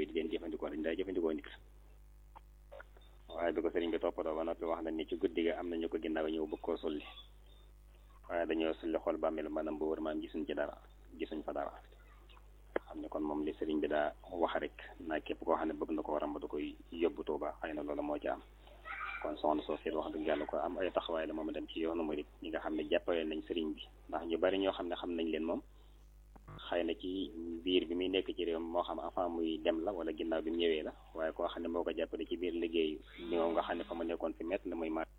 di leen jëfandikoo dañ daa jëfandikoo nit waaye bi ko sëriñ bi toppatoo ba noppi wax na ni ci guddi ga am nañu ko ginnaaw ñëw bëgg koo sulli waaye dañoo sulli xool bàmmeel maanaam bu wër maam gisuñ ci dara gisuñ fa dara xam ne kon moom li sëriñ bi daa wax rek naa képp koo xam ne bëgg na ko waram ba da koy yóbbu Tuuba xëy na loolu moo ci am kon soxna soo seet wax dëgg yàlla ko am ay taxawaay la moom dem ci yoonu murit ñi nga xam ne jàppale nañ sëriñ bi ndax ñu bari ñoo xam ne xam nañ leen moom xëy na ci biir bi muy nekk ci réew moo xam avant muy dem la wala ginnaaw bi mu ñëwee la waaye koo xam ne moo ko jàppale ci biir liggéey ñoo nga xam ne fa mu nekkoon fi mett na muy mat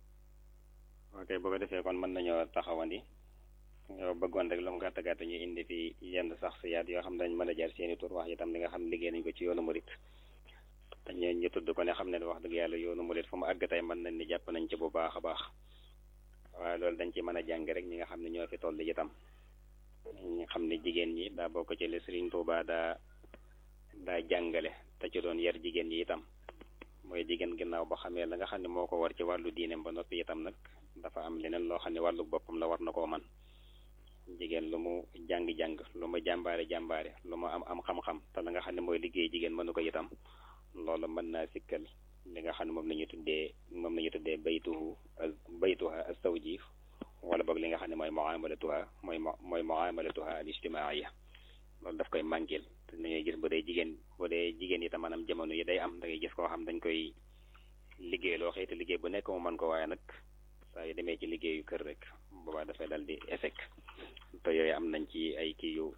ok boo ko defee kon mën nañoo taxawandi yow bëggoon rek lu mu gàtt gàtt ñu indi fi yenn sax si yaat yoo xam ne dañ mën a jaar seeni tur wax itam li nga xam ne liggéey nañ ko ci yoonu murit dañu ñu tudd ko ne xam ne wax dëgg yàlla yoonu murit fu mu àgg tey mën nañ ni jàpp nañ ci bu baax a baax waaye loolu dañ ci mën a jàng rek ñi nga xam ne ñoo fi toll itam ñi xam ne jigéen ñi daa bokk ci li Sëriñ Tuubaa daa daa jàngale te ci doon yar jigéen ñi itam mooy jigéen ginnaaw ba xamee la nga xam ne moo ko war ci wàllu diineem ba noppi itam nag dafa am leneen loo xam ne wàllu boppam la war na koo man jigéen lu mu jàng-jàng lu mu jàmbaare jàmbaare lu mu am am xam-xam te la nga xam ne mooy liggéey jigéen mënu ko itam loolu mën naa sikkal li nga xam ne moom la ñu tuddee moom la ñu tuddee baytuhu baytuha as-zawji wala boog li nga xam ne mooy muamalatuha mooy mooy muamalatuha al ijtimaaiya loolu daf koy mànkil te dañuy gis bu dee jigéen bu dee jigéen yi tam maanaam jamono yi day am da ngay gis koo xam dañ koy liggéey loo xëy te liggéey bu nekk mu mën ko waaye nag saa yu demee ci liggéeyu kër rek boobaa dafay dal di échec te yooyu am nañ ci ay kii yu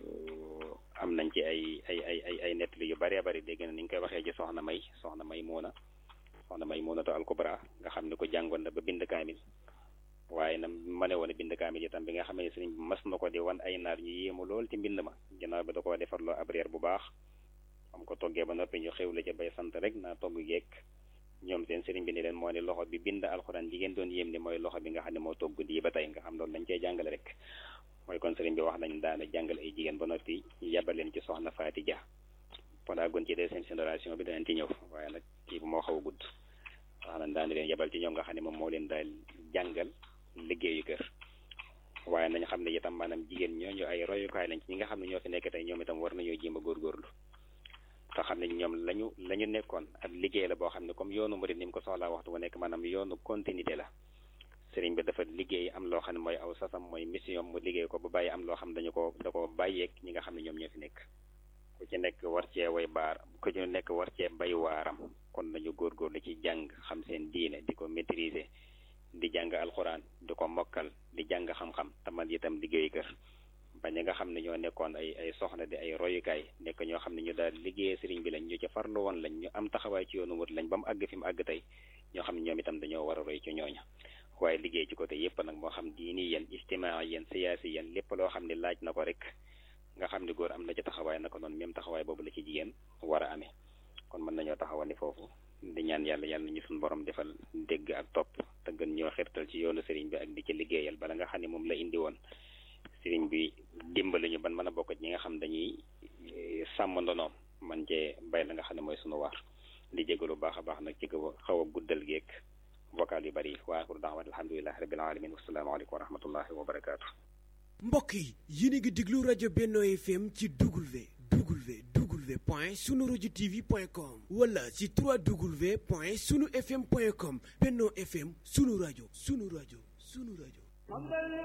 am nañ ci ay ay ay ay ay nettali yu bëree bëri dégg na ni ñu koy waxee ci soxna may soxna may muuna soxna may muuna to alkubra nga xam ne ko jàngoon na ba bind kaamil waaye nag ma ne woon bind kaamil itam bi nga xam ne sëriñ bi mas na ko di wan ay naar ñu yéemu lool ci mbind ma ginnaaw bi da koo defarloo ab reer bu baax am ko toggee ba noppi ñu xewle ca bay sant rek naa togg geek ñoom seen sëriñ bi ni leen moo ne loxo bi bind alxuraan jigéen doon yéem ni mooy loxo bi nga xam ne moo togg di ba tey nga xam loolu dañ cey jàngale rek mooy kon sëriñ bi wax nañ daana jàngal ay jigéen ba noppi yabal leen ci soxna Faati Ja voilà gon ci deuxième génération bi danañ ci ñëw waaye nag kii bu moo xaw a gudd wax nañ daana leen yabal ci ñoom nga xam ne moom moo leen daal jàngal liggéeyu kër waaye nañ xam ne itam maanaam jigéen ñooñu ay royukaay lañ ci ñi nga xam ne ñoo fi nekk tey ñoom itam war nañoo jéem a góorgóorlu te xam ne ñoom lañu la ñu nekkoon ab liggéey la boo xam ne comme yoonu murid ni mu ko soxlaa waxtu bu nekk maanaam yoonu continuité la sëriñ bi dafa liggéey am loo xam ne mooy aw sasam mooy mission mu liggéey ko ba bàyyi am loo xam dañu ko da ko bàyyeeg ñi nga xam ne ñoom ñoo fi nekk ku ci nekk war cee way baar ku ci nekk war cee bay waaram kon nañu góorgóorlu ci jàng xam seen diine di ko maîtriser di jàng alxuraan di ko mokkal di jàng xam-xam tamal itam liggéey kër ba ñi nga xam ne ñoo nekkoon ay ay soxna di ay royukaay nekk ñoo xam ne ñu daal liggéeyee sëriñ bi lañ ñu ci farlu woon lañ ñu am taxawaay ci yoonu wut lañ ba mu àgg fi mu àgg tey ñoo xam ne ñoom itam dañoo war a roy ci ñooña waaye liggéey ci côté yépp nag moo xam diini yéen ijtimaa yéen siyaasi yéen lépp loo xam ne laaj na ko rek nga xam ne góor am na ci taxawaay naka noonu même taxawaay boobu la ci jigéen war a amee kon mën nañoo taxawani foofu di ñaan yàlla yàlla ñu suñu borom defal dégg ak topp te gën ñoo xirtal ci yoonu sëriñ bi ak di ci liggéeyal bala nga xam ne moom la indi woon sëriñ bi dimbali ñu ban mën a bokk ñi nga xam dañuy sàmm ndonoom man cee bay la nga xam ne mooy sunu waar di jégalu baax a baax nag ci ko xaw a guddal geek vocal yu bari wa axiru daawat alhamdulilahi rabbil alamin wasalaamaaleykum wa rahmatullahi wa barakaatu. mbokk yi yéen a ngi déglu rajo Benno FM ci W W W point sunu rajo TV point com wala ci 3W point sunu FM point com Benno FM sunu rajo sunu rajo sunu rajo.